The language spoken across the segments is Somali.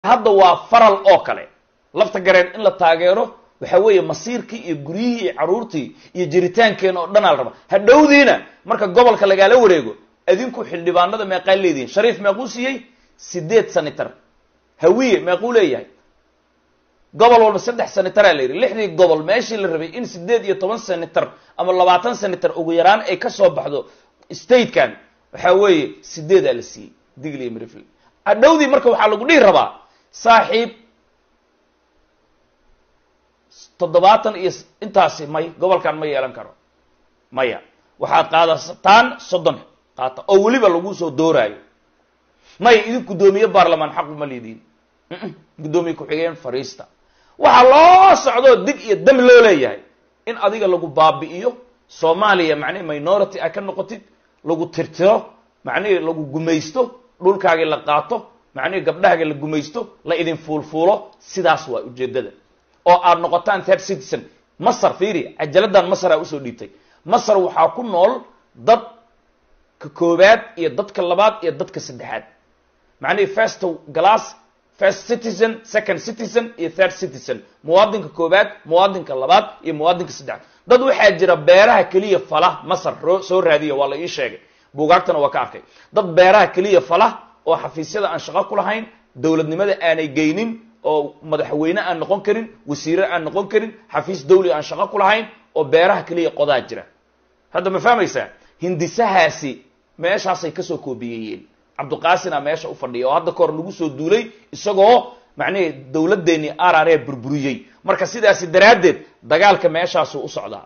hadda waa faral oo kale lafta gareen in la taageero waxa weeye masiirkii iyo guryihii iyo caruurtii iyo jiritaankeena oo dhan aa la rabaa hadhowdiina marka gobolka lagaala wareego adinku xildhibaanada meeqaa leedihin shariif meequu siiyey sideed sanitar hawiye meequu leeyahay gobol walba saddex sanitaraa la yidhi lixdii gobol meeshii la rabay in sideed iyo toban sanitar ama labaatan sanitar ugu yaraan ay kasoo baxdo statekan waxa weeye sideedaa la siiyey digli iyo mrifl hadhowdii marka waxaa lagu dhihi rabaa saaxiib toddobaatan iyo intaasi may gobolkan ma yeelan karo maya waxaad qaadataan soddon qaata oo weliba lagu soo dooraayo maya idin guddoomiye baarlamaan xaqu ma lidiin guddoomiye ku-xigeen fariista waxaa loo socdoo dig iyo dam loo leeyahay in adiga lagu baabi'iyo soomaaliya macnihi minority a ka noqotid lagu tirtiro macnihi lagu gumaysto dhulkaagii la qaato macnihi gabdhahaga la gumaysto la idin fuulfuulo sidaas waa ujeedada oo aad noqotaan third citizen masar fiiri cajaladdan masar aa usoo dhiibtay masar waxaa ku nool dad ka koobaad iyo dadka labaad iyo dadka saddexaad macnihi first glass first citizen second citizen iyo third citizen muwaadinka koobaad muwaadinka labaad iyo muwaadinka saddexaad dad waxaa jira beeraha keliya fala masar ro soo raadiya waa la ii sheegay buugaagtana waa ka arkay dad beeraha keliya fala oo xafiisyada aan shaqo ku lahayn dowladnimada aanay geynin oo madaxweyne aan noqon karin wasiire aan noqon karin xafiis dawli aan shaqo ku lahayn oo beeraha keliya qodaa jira hadda ma fahmaysaa hindisahaasi meeshaasay kasoo koobiyeeyeen cabdiqaasina meesha u fadhiya oo hadda kahor lagu soo duulay isagoo macnihi dawladdeennii arare burburiyey marka sidaasi daraaddeed dagaalka meeshaasuu u socdaa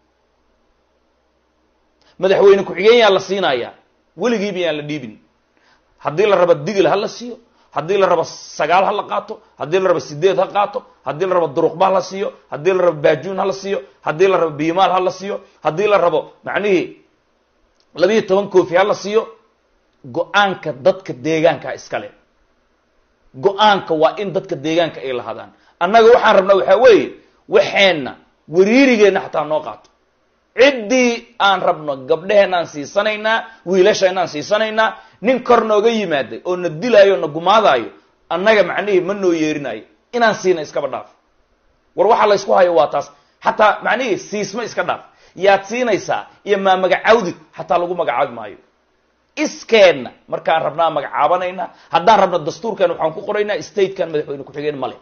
madaxweyne ku-xigeen yaa la siinayaa weligiiba yaan la dhiibin haddii la rabo digil ha la siiyo haddii la rabo sagaal ha la qaato haddii la rabo sideed ha qaato haddii la rabo duruqba ha la siiyo haddii la rabo baajuun ha la siiyo haddii la rabo biimaal ha la siiyo haddii la rabo macnihii labiiyo toban koofi ha la siiyo go-aanka dadka deegaanka iskale go-aanka waa in dadka deegaanka ay lahadaan annaga waxaan rabnaa waxaa weeye waxeenna wariirigeenna xataa noo qaato ciddii aan rabno gabdheheenaan siisanaynaa wiilasheenaan siisanaynaa nin kor nooga yimaaday oo na dilaayo na gumaadaayo annaga macnihii ma noo yeerinayo inaan siina iskaba dhaaf war waxaa la ysku hayo waa taas xataa macnihii siisma iska dhaaf yaad siinaysaa iyo maa magacawdid xataa lagu magacaabi maayo iskeenna markaan rabnaa magacaabanayna haddaan rabno dastuurkan waxaan ku qoraynaa statekan madaxweyne ku-xigeen male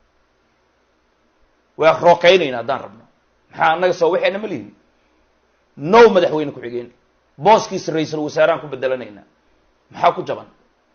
waa rookaynayna haddaan rabno maxaa annaga soo waxeena ma lihin no madaxweyne ku-xigeen booskiisa ra-iisul wasaarahaan ku bedelanaynaa maxaa ku jaban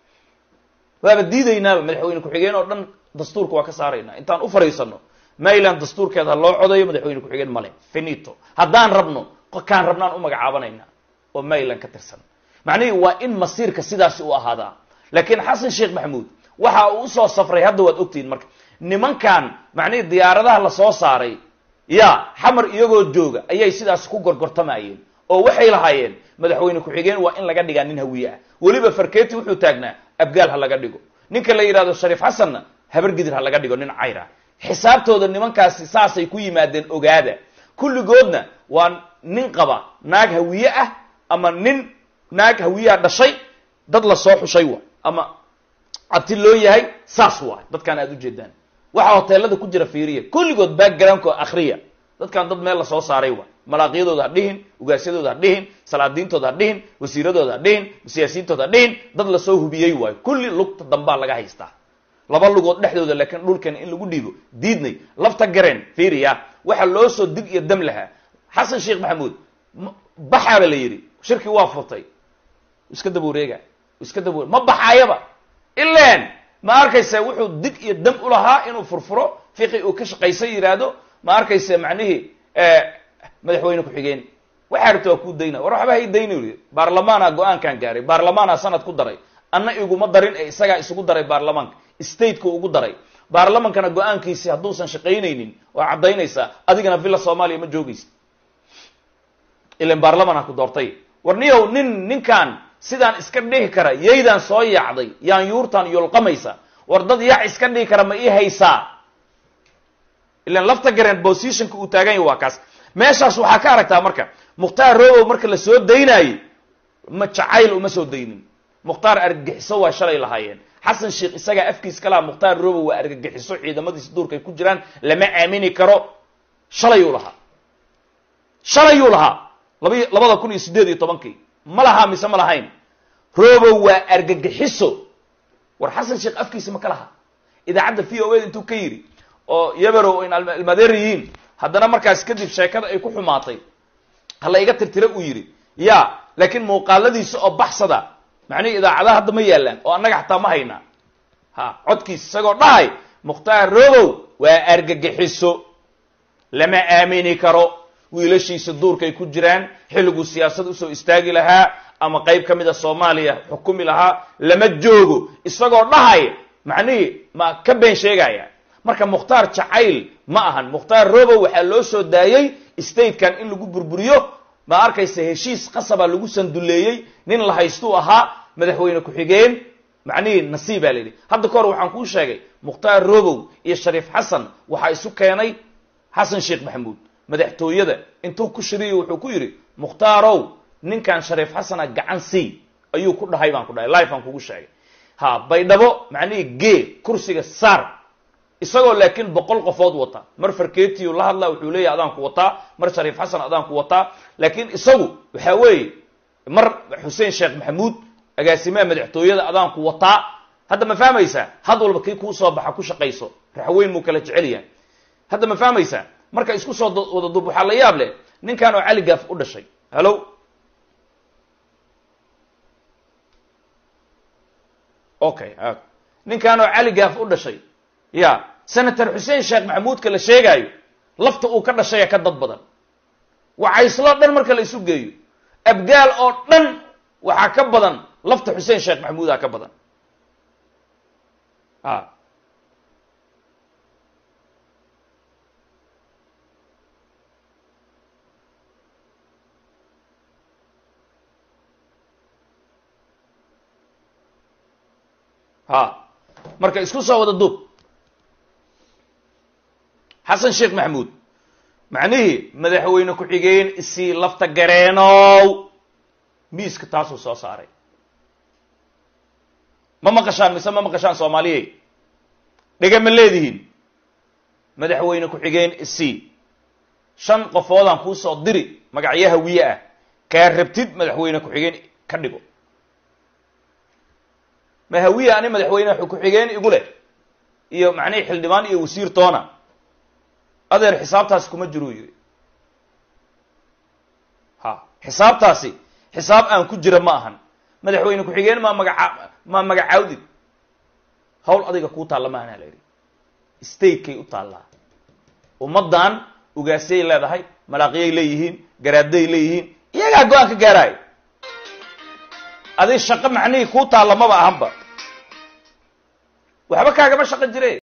waaba diidaynaaba madaxweyne ku-xigeen oo dhan dastuurka waa ka saaraynaa intaan u fariisano mayland dastuurkeeda loo codayo madaxweyne ku-xigeen male finito haddaan rabno kaan rabnaan u magacaabanayna oo mayland ka tirsan macnihii waa in masiirka sidaasi u ahaadaa laakiin xasan sheekh maxamuud waxa uu usoo safray hadda waad ogtihiin marka nimankan macnihii diyaaradaha lasoo saaray ya xamar iyagoo jooga ayay sidaas ku gorgortamayeen oo waxay lahaayeen madaxweyne ku-xigeen waa in laga dhigaa nin hawiye ah weliba farketi wuxuu taagnaa abgaal ha laga dhigo ninka la yidhahdo shariif xasanna habargidir ha laga dhigo nin cayr ah xisaabtooda nimankaasi saasay ku yimaadeen ogaada kulligoodna waa nin qaba naag hawiye ah ama nin naag hawiyaha dhashay dad lasoo xushay wa ama abti loo yahay saas waay dadkaan aad ujeedaan waxaa hoteelada ku jira fiiriya kulligood backgroundko akriya dadkaan dad meel lasoo saaray waay malaaqyadooda ha dhihin ugaasyadooda ha dhihin salaadiintooda ha dhihin wasiiradooda ha dhihin siyaasiyiintooda ha dhihin dad lasoo hubiyey waayo kulli lugta dambaa laga haystaa laba lugood dhexdooda laakiin dhulkan in lagu dhiibo diidnay lafta gareen fiiriya waxa loo soo dig iyo dam lahaa xasan sheekh maxamuud baxaaba la yidhi shirkii waa furtay iska daba wareega iska daba ware ma baxaayaba ilan ma arkaysa wuxuu dig iyo dam ulahaa inuu furfuro fiqi uu ka shaqaysa yidhaahdo ma arkaysa macnihii madaxweyne ku-xigeen waxaa rabta waa kuu dayna war waxba hay dayni uri baarlamaana go-aankan gaaray baarlamaana sanad ku daray anna iguma darin ee isagaa isugu daray baarlamaanka stateka ugu daray baarlamankana go-aankiisi hadduusan shaqaynaynin waa caddaynaysaa adigana villa soomaaliya ma joogaysa ilan baarlamanaa ku doortay war niyow nin ninkan sidaan iska dhihi kara yaydaan soo yaacday yaan yuurtaan yolqamaysa war dad yac iska dhihi kara ma ii haysaa ilan lafta gareen positionka uu taagan yahy waa kaas meeshaas waxaa ka aragtaa marka mukhtaar robow marka la soo daynaayey ma jacayl uma soo daynin mukhtaar argagixiso waa shalay lahaayeen xasan sheekh isagaa afkiis kalaha mukhtaar robow waa argagixiso ciidamadiisa duurka ay ku jiraan lama aamini karo shalayuu lahaa shalayuu lahaa labi labada kun iyo siddeed iyo tobankii ma lahaa mise ma lahayn robow waa argagixiso war xasan sheekh afkiisa ma ka laha idaacadda v o a intuu ka yidhi oo yabarow in ilmadeer yihiin haddana markaas kadib sheekada ay ku xumaatay hala iga tirtira uu yidhi ya laakiin muuqaaladiisa oo baxsada macnihii idaacadaha hadda ma yaalaan oo annaga xataa ma haynaa ha codkiisa isagoo dhahay mukhtaar robow waa argagixiso lama aamini karo wiilashiisa duurka ay ku jiraan xilliguu siyaasad usoo istaagi lahaa ama qayb ka mida soomaaliya xukumi lahaa lama joogo isagoo dhahay macnihii ma ka been sheegaya marka mukhtaar jacayl ma ahan mukhtaar robow waxaa loo soo daayey statekan in lagu burburiyo ma arkaysa heshiis qasaba lagu sanduleeyey nin la haystuu ahaa madaxweyne ku-xigeen macnihii nasiibaa la yidhi hadda ka hor waxaan kuu sheegay mukhtaar robow iyo shariif xasan waxaa isu keenay xasan sheekh maxamuud madaxtooyada intuu ku shiriyo wuxuu ku yidhi mukhtaarow ninkan shariif xasana gacan sii ayuu ku dhahay baan ku dhahay life aan kugu sheegay ha baydhabo macnihii gee kursiga saar isagoo laakiin boqol qofood wata mar farketiyu la hadlaa wuxuu leeyahy adaan ku wataa mar shariif xasan adaan ku wataa laakiin isagu waxaa weeye mar xuseen sheekh maxamuud agaasimaha madaxtooyada adaan ku wataa hadda ma fahmaysaa had walba kii kuu soo baxa ku shaqayso raxweyn muu kala jecel yahay hadda ma fahmaysaa marka isku soo wada dub waxaa la yaab leh ninkan oo cali gaaf u dhashay hallo okay ninkan oo cali gaaf u dhashay ya senator xuseen sheekh maxamuudka la sheegaayo lafta uu ka dhashaya ka dad badan wacayslo dhan marka la isu geeyo abgaal oo dhan waxaa ka badan lafta xuseen sheekh maxamuudaa ka badan a ha marka isku soo wada duub xasan sheekh maxamuud macnihii madaxweyne ku-xigeen isii lafta gareenow miiska taasuu soo saaray ma maqashaan mise ma maqashaan soomaaliyey dhega ma leedihiin madaxweyne ku-xigeen isii shan qofoodaan kuu soo diri magacyo hawiye ah kaa rabtid madaxweyne ku-xigeen ka dhigo ma hawiye ani madaxweyne ku-xigeen igu leh iyo macnihii xildhibaan iyo wasiir toona adeer xisaabtaasi kuma jiruu yidhi ha xisaabtaasi xisaab aan ku jira ma ahan madaxweyne ku-xigeen maa magaca maa magacaawdid hawl adiga kuu taalla maahana la yidhi statekay u taallaa ummaddan ugaasiyay leedahay malaaqiyay leeyihiin garaadday leeyihiin iyagaa go-aan ka gaaraayo adi shaqo macnihii kuu taalla maba ahanba waxba kaagama shaqo jire